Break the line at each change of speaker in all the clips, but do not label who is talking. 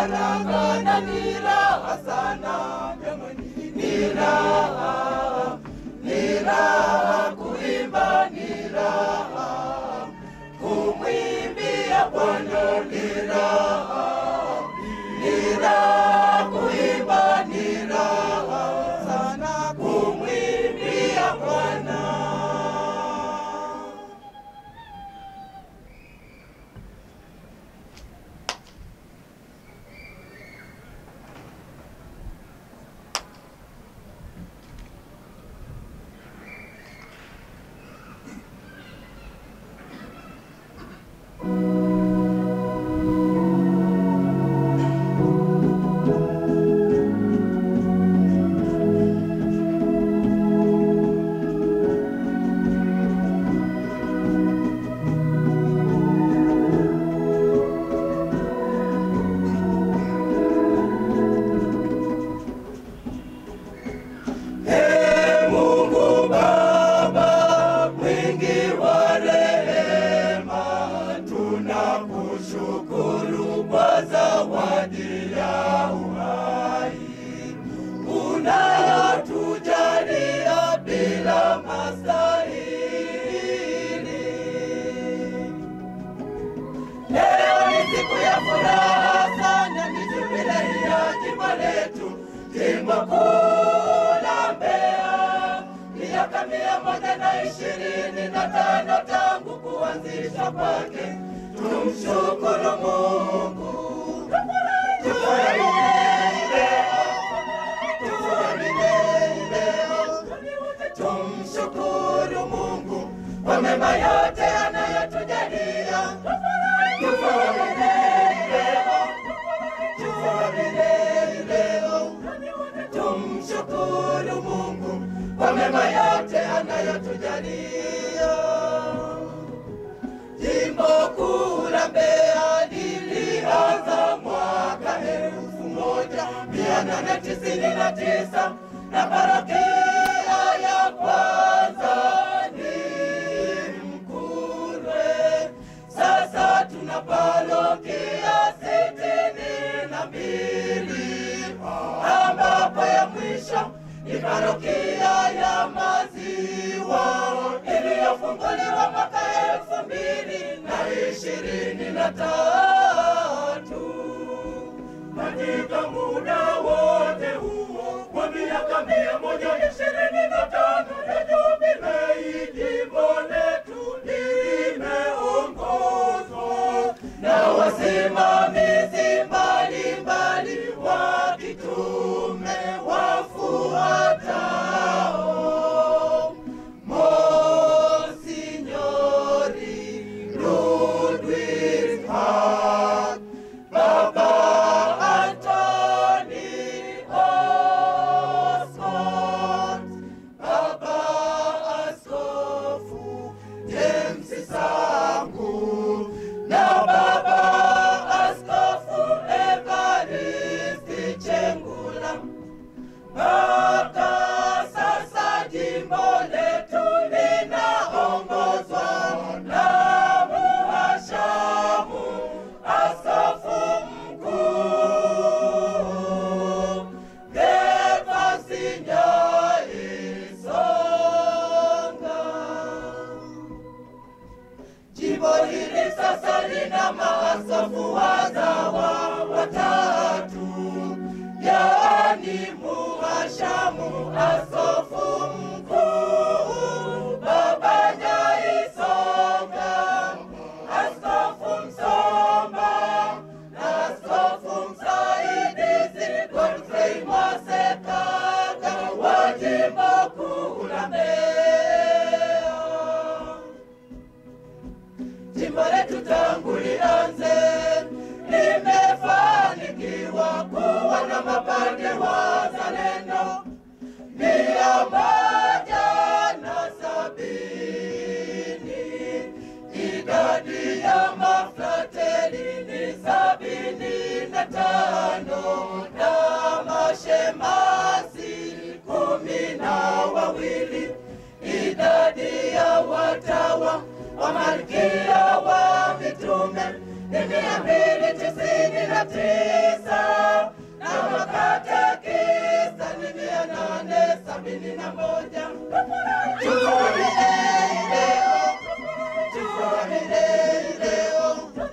baraka na ni raha sana jamani, ni raha, ni raha kuimba, ni raha kumwimbia Bwana, ni raha, ni raha kuimba, ni raha sana kumwimbia Bwana. Ee Mungu Baba mwingi wa rehema, tunakushukuru kwa zawadi ya uhai unayotujalia bila mastahili. Leo ni siku ya furaha sana, ni jubilei ya jimbo letu, jimbo kuu la Mbeya. Miaka mia moja na ishirini na tano tangu kuanzishwa kwake, tumshukuru Mungu. Tufurahie leo, tufurahie leo, tumshukuru Mungu kwa mema yote anayotujalia. Tufurahie leo, tufurahie leo, tumshukuru Mungu kwa mema yote anayotujalia. Jimbo kuu la Mbeya lilianza mwaka elfu moja mia nane tisini na tisa na parokia ya kwanza ni Mkurwe. Sasa tuna parokia sitini na mbili ambapo ya mwisho ni parokia ya Maziwa iliyofunguliwa mwaka elfu mbili na ishirini na tatu. Katika muda wote huo wa miaka mia moja ishirini na tano ya jubilei, jimbo letu limeongozwa na wasimamizi mbalimbali wa kitume wafuatao: Monsinyori Ludwig Hart, Baba Antoni Osmond, Baba Askofu James Sangu na Baba Askofu Evaristi Chengula. Mpaka sasa jimbo letu linaongozwa na muhashamu askofu mkuu Gervasi Nyai Songa. Jimbo hili sasa lina maaskofu wazawa watatu, yaani muhashamu askofu mkuu Baba Nyai Songa, askofu Msomba na askofu msaidizi Godfrey Mwasekaga wa jimbo kuu la Mbeya. Jimbo letu tangu lianze limefanikiwa kuwa na mapande wazalendo mia moja na sabini. Idadi ya mafrateli ni sabini na tano na mashemasi kumi na wawili. Idadi ya watawa wa malkia wa mitume ni mia mbili tisini na na tisa na makatekista ni mia nane sabini na moja. Tufurahie leo, tufurahie leo,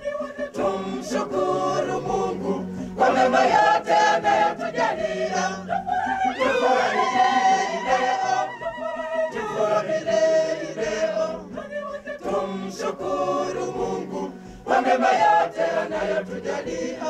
tumshukuru Mungu kwa mema yote anayotujalia. Tufurahie leo, tufurahie leo, tumshukuru Mungu kwa mema yote anayotujalia.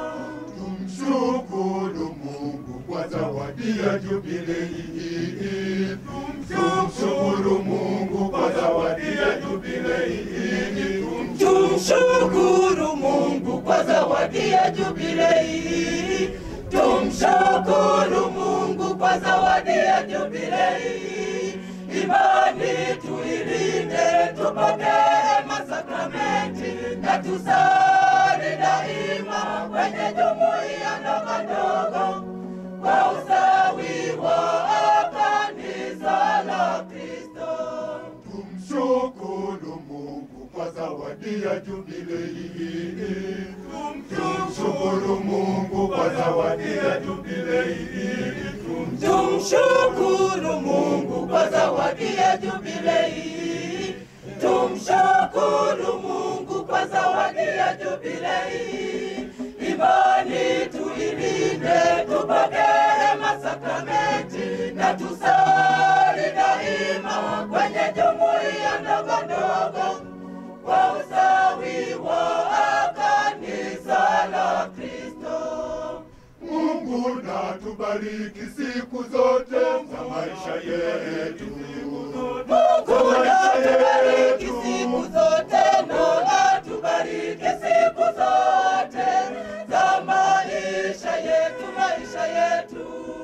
Tumshukuru Mungu kwa zawadi ya jubilei hii. Tumshukuru Mungu kwa zawadi ya jubilei hii.
Tumshukuru Mungu kwa zawadi ya jubilei. Tumshukuru Mungu kwa zawadi ya jubilei. Imani tuilinde, tupokee masakramenti na tusali daima kwenye jumuiya ndogo ndogo kwa usawi wa kanisa la Kristo.
Tumshukuru Mungu kwa zawadi ya jubilei hii. Tumshukuru Mungu kwa zawadi ya jubilei hii.
Tumshukuru Mungu kwa zawadi ya jubilei. Tumshukuru Mungu kwa zawadi ya jubilei. Imani tuilinde, tupokee masakramenti na tusali daima kwenye jumuiya ndogo ndogo kwa usawi wa kanisa la Kristo.
Mungu na tubariki siku zote za maisha yetu.
Mungu na tubariki siku zote, na tubariki siku zote za maisha yetu, maisha yetu.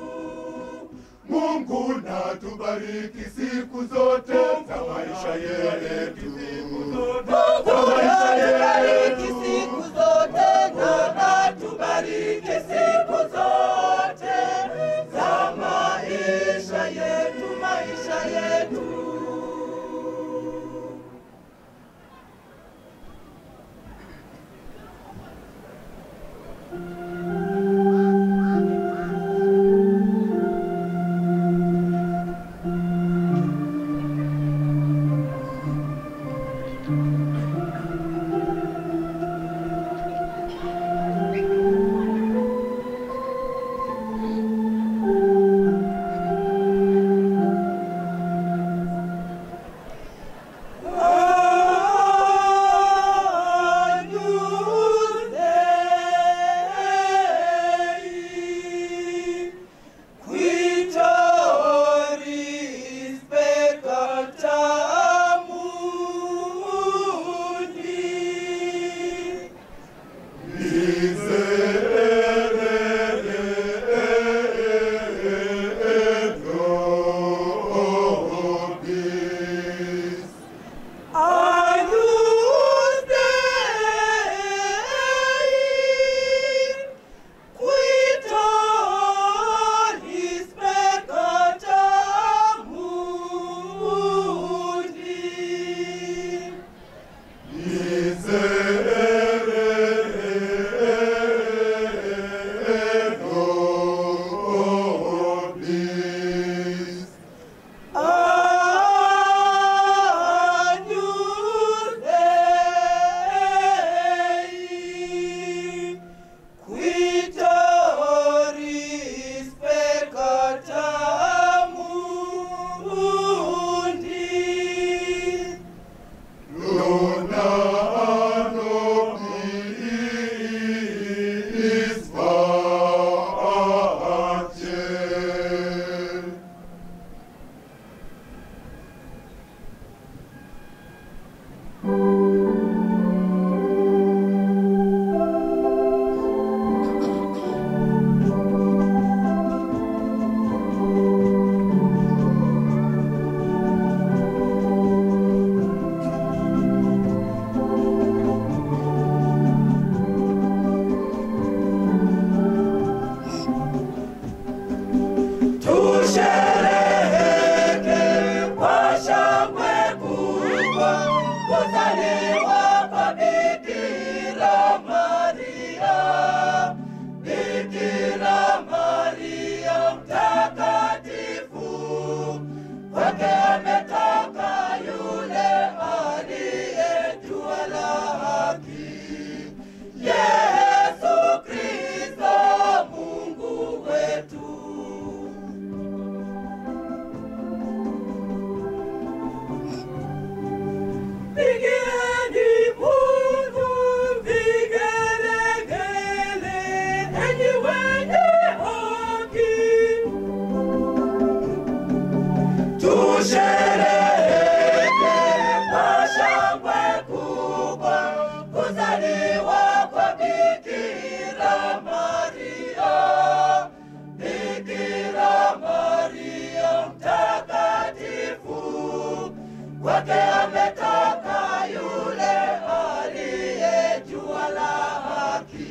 Mungu na tubariki siku zote za maisha yetu.
Mungu na tubariki siku zote, na tubariki siku zote za maisha yetu, maisha yetu. Qui Pigieni Mungu vigelegele, enyi wenye haki. Tushereheke kwa shangwe kubwa kuzaliwa kwa Bikira Maria. Bikira Maria mtakatifu, kwake ametoka yule aliye jua la haki,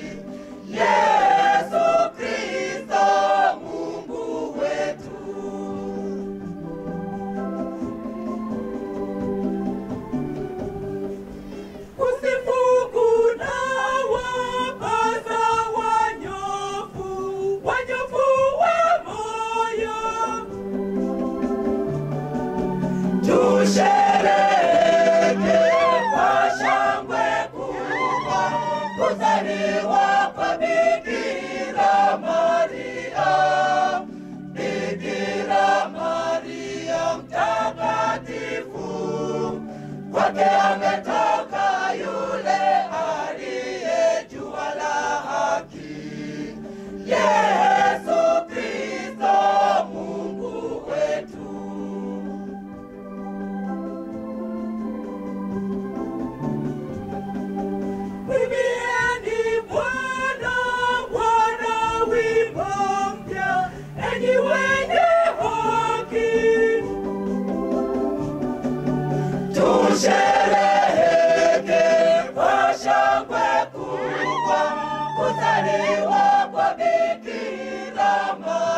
Yesu Kristo Mungu wetu. Usifu kuna wapaza wanyofu, wanyofu wa moyo. Tushereheke kwa shangwe kubwa kuzaliwa kwa Bikira Maria. Bikira Maria mtakatifu, kwake ametoka yule aliye jua la haki, Yesu Kristo Mungu wetu. Mwimbieni Bwana, Bwana wimbo mpya, enyi wenye haki. Tushereheke kwa shangwe kubwa kuzaliwa kwa Bikira Maria.